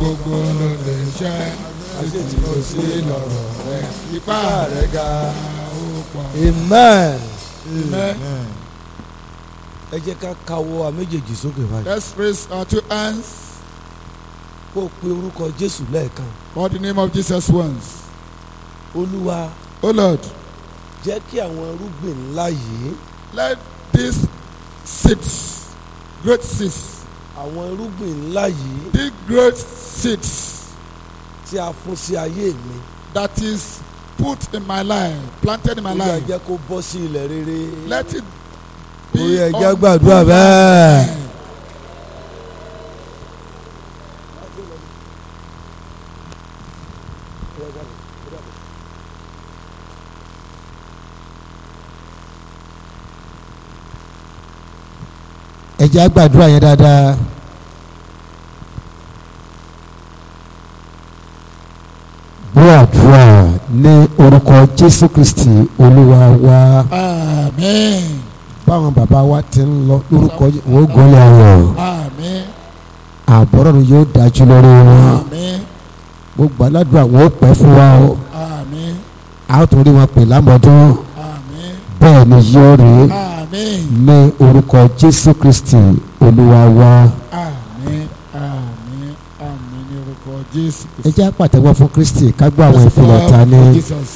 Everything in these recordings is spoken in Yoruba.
gbogbo ló lè ṣe àti tí kò sí lọ́rọ̀ rẹ ipá rẹ ga ó pọ̀. amen. Amen. ẹ jẹ́ ká kawọ́ wa méjèèjì sókè báyìí. Let's raise our two hands kó o pe orúkọ jésù lẹ́ẹ̀kan. for the name of Jesus once. olúwa O Lord, jẹ́ kí àwọn irúgbìn ńlá yìí let these seeds, great seeds, àwọn irúgbìn ńlá yìí the great seeds tí a fún sí ayé mi. that is put in my life, planted in my olúwa life, jẹ́ kó bọ́ sí ilẹ̀ rere. let it Ó yẹ be jẹ́ on gbàdúrà good bẹ́ẹ̀. land. ẹ jẹ́ á gbàdúrà yẹn dáadáa. gbọ́ àdúrà ní orúkọ jésù kristi olúwa wa Amen. báwọn bàbá wa ti ń lọ lórúkọ Jé- wọn ó gọ́lé ayọ̀ Amen. àbọ̀rọ̀ ni yóò dájú lórí wọn Amen. mo gbàdúrà wọn ó pẹ́ fún wa o Amen. a ó tún rí wọn pè lámọ̀dún Amen. bẹ́ẹ̀ ni yóò rí Amen. ní orúkọ jésù kristi olúwa wa Amen. Amen. Amen. Ní orúkọ Jésù. ẹ jẹ́ á pàtẹ́wọ́ fún kristi ká gbọ́ àwọn ìfilọ̀ ta ní. Jesus.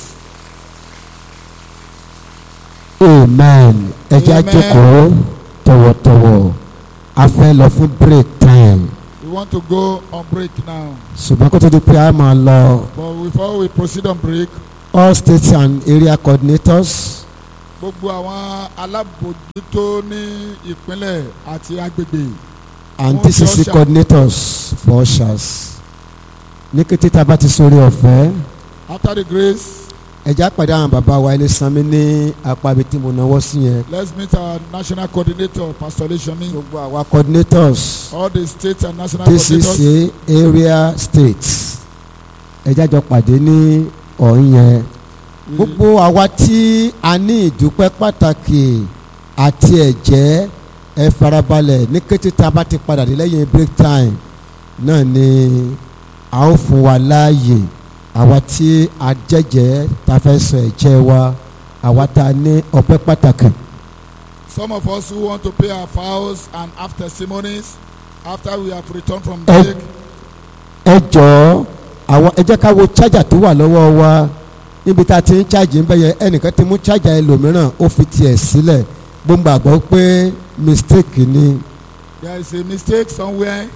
amen ẹ jẹ́ á Amen. jókòó tọ̀wọ̀tọ̀wọ̀ a fẹ́ lọ fún break time We want to go on break now. ṣùgbọ́n kó tó di pé a máa lọ But before we proceed on break, all states and area coordinators gbogbo àwọn alábòójútó ní ìpínlẹ̀ àti agbègbè and Fún DCC usher. coordinators for ushers ní kété tá a bá ti sórí ọ̀fẹ́ after the grace, ẹ jẹ́ á pàdé àwọn bàbá wa ẹni sanmi ní apá ibi tí mo náwó sí yẹn let's meet our national coordinator, Pastor Leishoni, gbogbo àwa coordinators all the states and national DCC coordinators. area states ẹ jẹ́ á jọ pàdé ní ọ̀hún yẹn. We- gbogbo àwa tí a ní ìdúpẹ́ pàtàkì àti ẹ̀jẹ́ ẹ farabalẹ̀ ní kété tá a bá ti padà dé lẹ́yìn break time náà ni a ó fún wa láàyè àwa tí a jẹ́jẹ́ tá a fẹ́ sọ ẹ̀jẹ̀ wa àwa tá a ní ọpẹ́ pàtàkì. Some of us who want to pay our vows and have testimonies after we have returned from Ẹ- break, ẹ jọ̀ọ́ àwọn ẹ jẹ́ ká wo chájà tó wà lọ́wọ́ wa níbi tá a ti ń chájì ń bẹ̀ yẹn ẹnìkan ti mú chájà ẹlòmíràn ó fi tiẹ̀ sílẹ̀ gbogbo àgbọ̀ pé mistake ni. there is a mistake somewhere.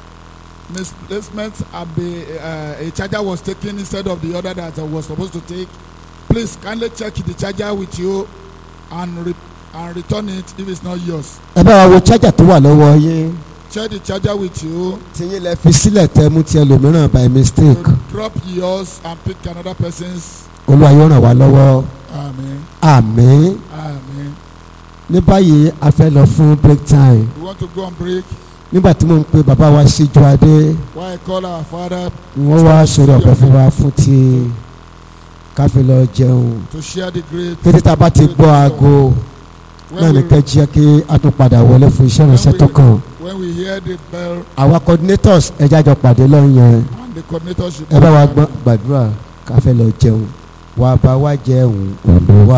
Misplacement and be, uh, a charger was taken instead of the other that I was supposed to take. Please kindly check the charger with you and re- and return it if it's not yours. ẹ bá wa wo chájà tó wà lọ́wọ́ yín Check the charger with you. tiyín lẹ fi sílẹ̀ tẹ mú ti ẹlòmíràn by mistake to drop yours and pick another person's. olúwa yóò ràn wá lọ́wọ́ Amen. àmín Amen. ní báyìí a fẹ́ lọ fún break time We want to go on break. nígbà tí mo ń pe bàbá wa síjú adé Why I call our father wọ́n wá sọ̀rọ̀ ọ̀fẹ́ fún wa fún ti ká fi lọ jẹun to share the great. kété tá a bá ti gbọ́ aago náà When ní we, kẹ́ jí kí a tún padà wọlé fún iṣẹ́ ìrìnsẹ̀ tó kàn when we hear the bell àwa coordinators ẹ jájọ pàdé lọ́yìn yẹn and the coordinator should. ẹ bá wa gbọ́ gbàdúrà ká fẹ́ lọ jẹun wàá bá wa jẹun olúwa